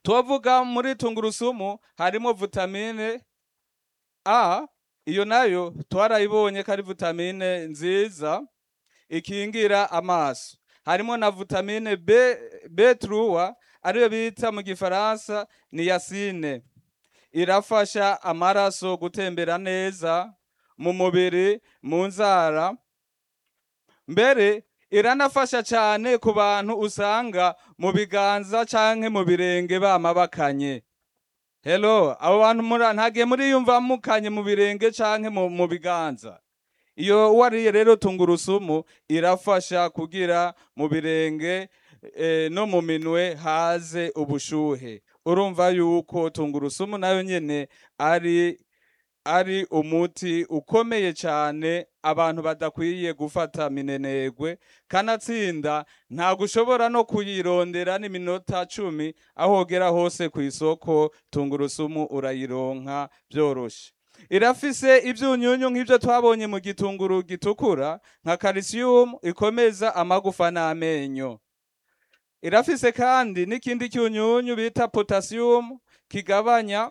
tuvuga muri tungurusumu harimo vitamine A iyo nayo twarayibonye ko ari vitamine nziza ikingira amaso harimo na vitamine B B3 ariyo bita mu gifaransa niacine irafasha amaraso gutembera neza mu mubiri mu nzara mbere iranafasha cyane ku bantu usanga mu biganza canke mu birenge bama bakanye hello abo bantu muri ntagiye muriyumva mukanye mu birenge canke mu, mu biganza iyo wariye rero tungurusumu irafasha kugira mu birenge eh, no mu minwe haze ubushuhe urumva yuko tungurusumu nayo nyene ari ari umuti ukomeye cyane abantu badakwiye gufata minenegwe kanatsinda ntabwo ushobora no kuyirondera n'iminota cumi aho wogera hose ku isoko tungurusumu urayironka byoroshe irafise ibyunyunyu nk'ibyo twabonye mu gitunguru gitukura nka calcium ikomeza amagufa n'amenyo irafise kandi n'ikindi cyunyunyu bita potassium kigabanya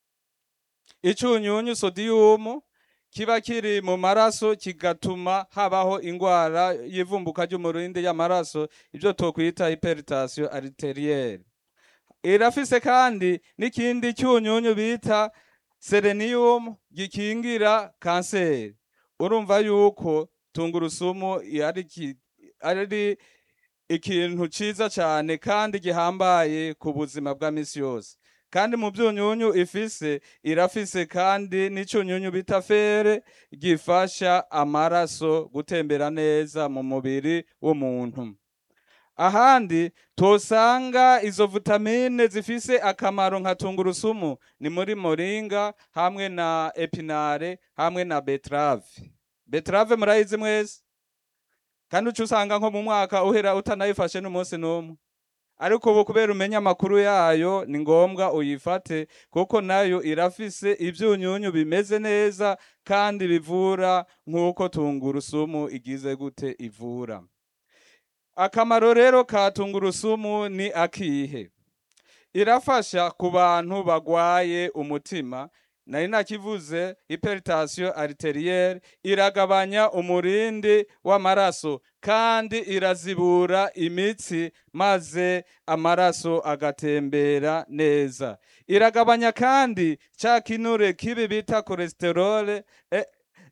icunyunyu sodium kiba kiri mu maraso kigatuma habaho ingwara y'ivumbuka ry'umurindi y'amaraso ibyo twokwita hypertension arterielle irafise kandi n'ikindi cyunyunyu bita selenium gikingira kanseri urumva yuko tungurusumu ari ki- ari ikintu ciza cyane kandi gihambaye ku buzima bwa misi yose kandi mu byunyunyu ifise irafise kandi n'icyunyunyu bita fere gifasha amaraso gutembera neza mu mubiri w'umuntu ahandi tosanga izo vitamine zifise akamaro nka tungurusumu ni muri moringa hamwe na epinare hamwe na betrave betrave murayizi mwese kandi uca usanga nko mu mwaka uhera utanayifashe n'umunsi n'umwe ariko ubu kubera umenya amakuru yayo ni ngombwa uyifate kuko nayo irafise ibyunyunyu bimeze neza kandi bivura nk'uko tungurusumu igize gute ivura akamaro rero ka tungurusumu ni akihe irafasha ku bantu bagwaye umutima nari nakivuze hypertension arterielle iragabanya umurindi w'amaraso kandi irazibura imitsi maze amaraso agatembera neza iragabanya kandi ca kinure kibi bita cholesterol eh,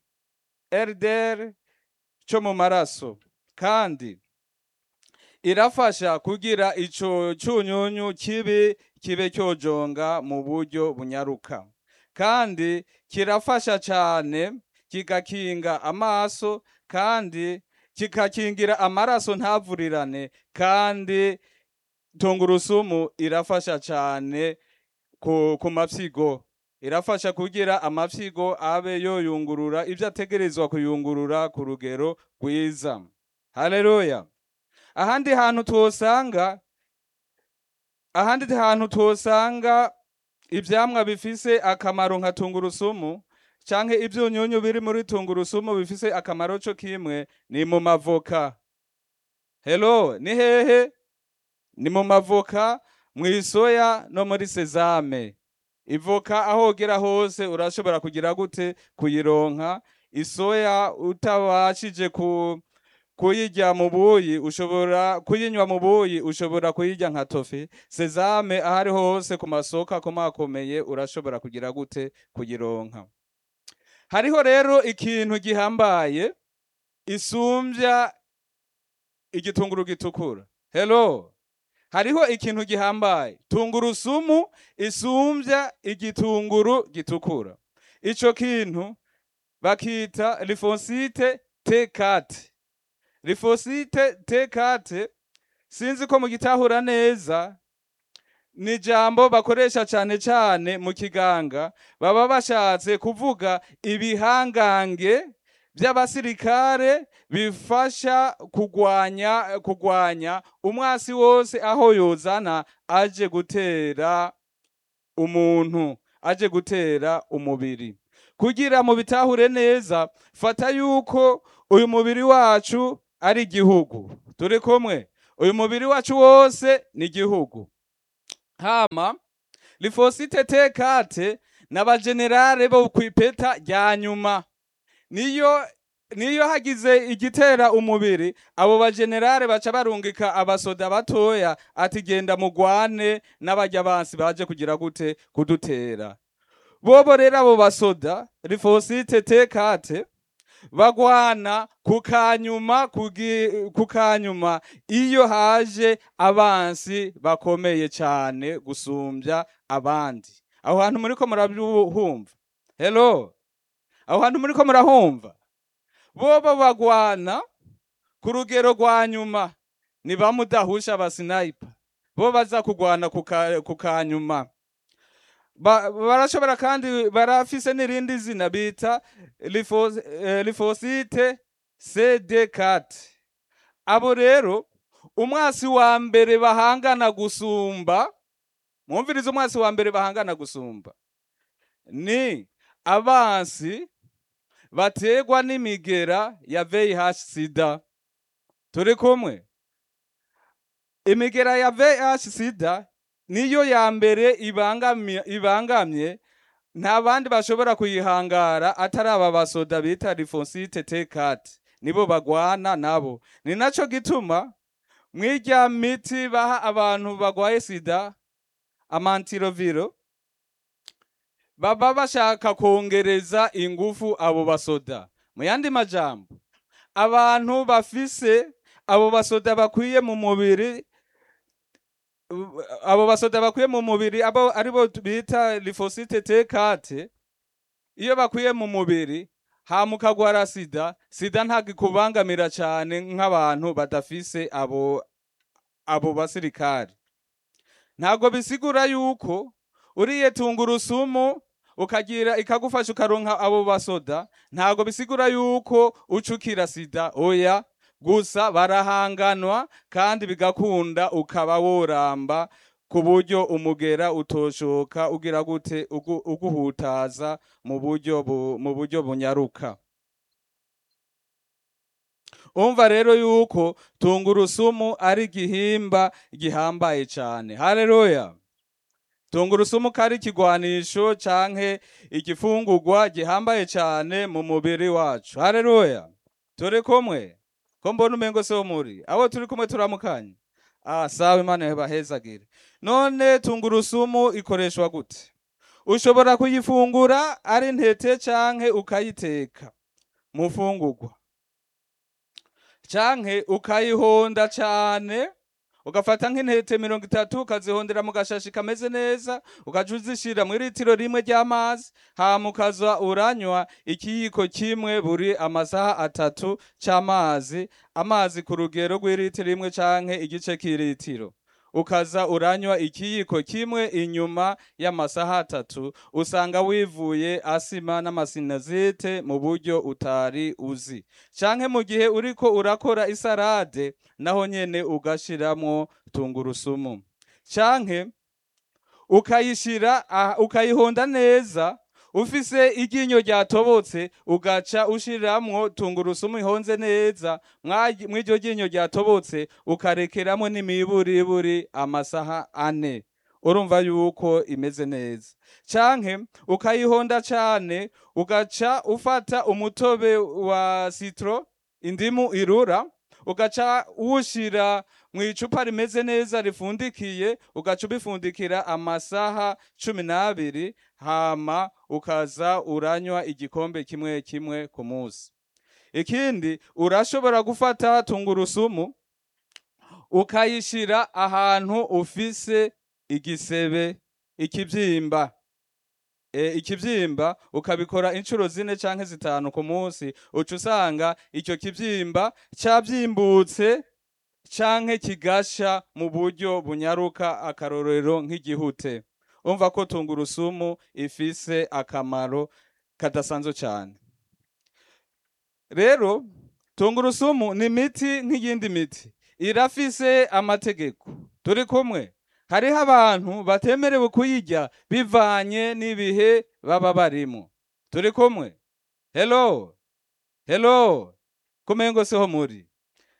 LDL cyo mu maraso kandi irafasha kugira ico cunyunyu kibi kibe cyojonga mu buryo bunyaruka kandi kirafasha cyane kigakinga amaso kandi kikakingira amaraso ntavurirane kandi tungurusumu irafasha cyane ku, ku mafyigo irafasha kugira amafyigo abe yoyungurura ibyo ategerezwa kuyungurura ku rugero rwiza haleluya ahandi hantu twosanga ahandi hantu twosanga ivyamwa bifise akamaro nka tungurusumu canke ivyunyunyu biri muri tungurusumu bifise akamaro co kimwe ni mu mavoka hello ni hehe ni mu mavoka mw'isoya no muri sezame ivoka aho ugera hose urashobora kugira gute kuyironka isoya utabashije ku kuyirya mu buyi ushobora kuyinywa mu buyi ushobora kuyirya nka tofi sezame ahari hose ku masoko akomakomeye urashobora kugira gute kuyironka hariho rero ikintu gihambaye isumbya igitunguru gitukura hello hariho ikintu gihambaye tungurusumu isumbya igitunguru gitukura ico kintu bakita lifosite tekate lifosite tekate sinzi ko mugitahura neza ni ijambo bakoresha cyane cyane mu kiganga baba bashatse kuvuga ibihangange by'abasirikare bifasha kugwanya kugwanya umwasi wose aho yozana aje gutera umuntu aje gutera umubiri kugira mu bitahure neza fata yuko uyu mubiri wacu ari igihugu turi kumwe uyu mubiri wacu wose ni igihugu hama lifosite tekate n'abajenerale bo kw'ipeta rya nyuma niyo niyo hagize igitera umubiri abo bajenerale baca barungika abasoda batoya ati genda mugwane n'abarya bansi baje kugira gute kudutera bobo rero abo basoda lifosite tekate bagwana ku kanyuma kugi- ku kanyuma iyo haje abansi bakomeye cyane gusumbya abandi aho hantu muriko murahumva hello aho hantu muriko murahumva bobo bagwana ku rugero rwa nyuma ni bamudahusha abasinayipa bo baza kugwana ku ka- ku kanyuma Ba- barashobora kandi barafise n'irindi zina bita lifos- eh, lifosite cd4 abo rero umwasi wa mbere bahangana gusumba mwumvirize umwasi wa mbere bahangana gusumba ni abansi bategwa n'imigera ya VIH sida turi kumwe imigera ya VIH sida niyo ya mbere ibangamye, ibangamye nta bandi bashobora kuyihangara atari aba basoda bita lifosite tekati nibo bagwana nabo ni naco gituma mwirya miti baha abantu bagwaye sida amantiroviro baba bashaka kongereza ingufu abo basoda mu yandi majambo abantu bafise abo basoda bakwiye mu mubiri u- abo basoda bakwiye mu mubiri abo aribo bita lifosite tekate iyo bakwiye mu mubiri hama ukagwara sida sida ntabwo ikubangamira cyane nk'abantu badafise abo abo basirikari ntabwo bisigura yuko uriye tungurusumu ukagira ikagufasha ukaronka abo basoda ntabwo bisigura yuko ucukira sida oya gusa barahanganwa kandi bigakunda ukaba woramba ku buryo umugera utoshoka ugira gute ugu- uguhutaza mu buryo bu- mu buryo bunyaruka umva rero yuko tungurusumu ari igihimba gihambaye cyane haleluya tungurusumu kari ikigwanisho canke igifungurwa gihambaye cyane mu mubiri wacu haleluya turi kumwe ko mbona umengo se wo muri abo turi kumwe turamukanye ah sawa imana yabahezagire none tungurusumu ikoreshwa gute ushobora kuyifungura ari ntete canke ukayiteka mu fungurwa canke ukayihonda cane ugafata nk'intete mirongo itatu ukazihondera mu gashashi kameze neza ukaja uzishira mu litiro rimwe ry'amazi hama ukaza uranywa ikiyiko kimwe buri amasaha atatu c'amazi amazi ku rugero rw'ilitiro rimwe canke igice k'ilitiro ukaza uranywa ikiyiko kimwe inyuma y'amasaha atatu usanga wivuye asima n'amasinazite mu buryo utari uzi canke mu gihe uriko urakora isarade naho nyene ugashiramwo tungurusumu canke ukayishira ah, ukayihonda neza ufise iryinyo ryatobotse ugaca ushiramwo tungurusumu ihonze neza mwa- mw'iryo ryinyo ryatobotse ukarekeramo n'imiburiburi amasaha ane urumva yuko imeze neza canke ukayihonda cane ugaca ufata umutobe wa citro indimu irura ugaca uwushira mu icupa rimeze neza rifundikiye ugaca ubifundikira amasaha cumi n'abiri hama ukaza uranywa igikombe kimwe kimwe ku munsi ikindi urashobora gufata tungurusumu ukayishira ahantu ufise igisebe ikibyimba e, ikibyimba ukabikora inshuro zine canke zitanu ku munsi uca usanga icyo kibyimba cyabyimbutse canke kigasha mu buryo bunyaruka akarorero nk'igihute umva ko tungurusumu ifise akamaro kadasanzwe cyane rero tungurusumu ni imiti nk'iyindi miti irafise amategeko turi kumwe hariho abantu batemerewe kuyirya bivanye n'ibihe baba barimo turi kumwe hello hello kumengo siho muri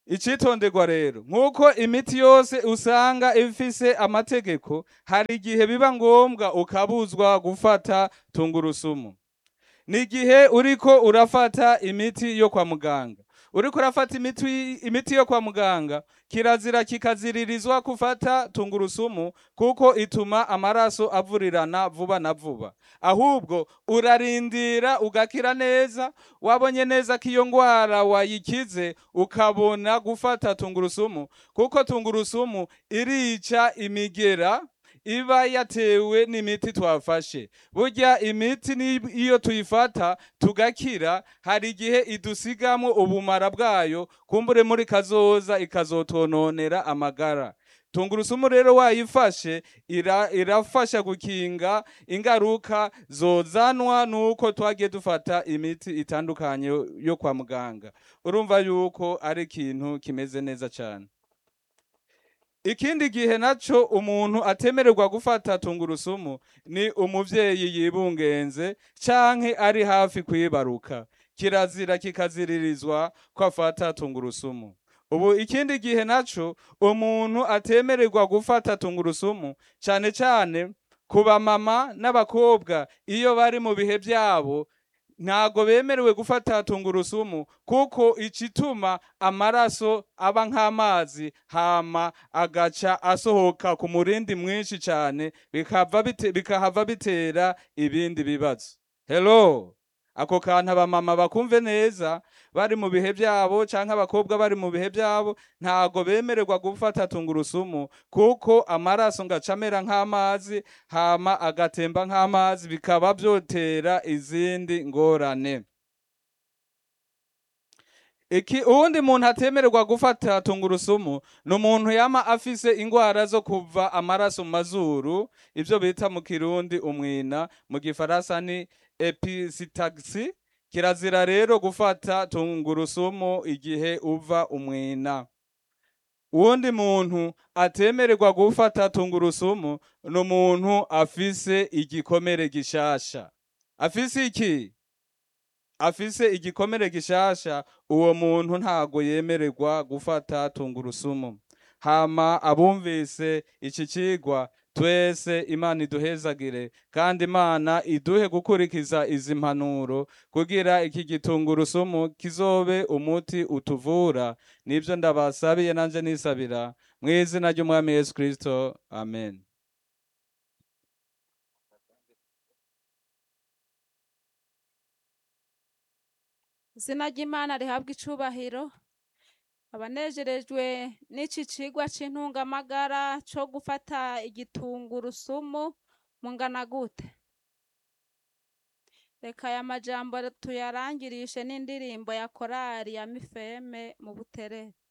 icitonderwa rero nk'uko imiti yose usanga ifise amategeko hari igihe biba ngombwa ukabuzwa gufata tungurusumu ni igihe uriko urafata imiti yo kwa muganga uriko urafata imiti, imiti yo kwa muganga kirazira kikaziririzwa kufata tungurusumu kuko ituma amaraso avurirana vuba na vuba ahubwo urarindira ugakira neza wabonye neza ko iyo ngwara wayikize ukabona gufata tungurusumu kuko tungurusumu irica imigera iba yatewe n'imiti twafashe burya imiti ni iyo tuyifata tugakira hari igihe idusigamo ubumara bwayo kumbure muri kazoza ikazotononera amagara tungurusumu rero wayifashe ira, irafasha gukinga ingaruka zozanwa nuko twagiye dufata imiti itandukanye yo- yo kwa muganga urumva yuko ari ikintu kimeze neza cyane ikindi gihe naco umuntu atemererwa gufata tungurusumu ni umuvyeyi yibungenze canke ari hafi kwibaruka kirazira kikaziririzwa ko afata tungurusumu ubu ikindi gihe naco umuntu atemererwa gufata tungurusumu cane cane ku bamama n'abakobwa iyo bari mu bihe vyabo ntago bemerewe gufata tungurusumu kuko icituma amaraso aba nk'amazi hama agaca asohoka ku murindi mwinshi cane bikava bite, bikahava bitera ibindi bibazo hello ako kantu abamama bakumve neza bari mu bihe vyabo canke abakobwa bari mu bihe vyabo ntago bemererwa gufata tungurusumu kuko amaraso ngaca amera nk'amazi hama agatemba nk'amazi bikaba vyotera izindi ngorane iki uwundi muntu atemererwa gufata tungurusumu ni umuntu yama afise ingwara zo kuva amaraso mu mazuru ivyo bita mu kirundi umwina mu gifaransa ni episitaxi kirazira rero gufata tungurusumu igihe uva umwina uwundi muntu atemererwa gufata tungurusumu ni umuntu afise igikomere gishasha afise iki afise igikomere gishasha uwo muntu ntago yemererwa gufata tungurusumu hama abumvise iki cigwa twese imana iduhezagire kandi imana iduhe gukurikiza izi mpanuro kugira iki gitungurusumu kizobe umuti utuvura nibyo ndabasabiye nanje nisabira mu izina ry'umwami yesu kristo amen izina ry'imana rihabwa icubahiro abanejerejwe n'iki cigwa c'intungamagara co gufata igitungurusumu mungana gute reka aya majambo tuyarangirishe n'indirimbo ya korari ya mifeme mu buterere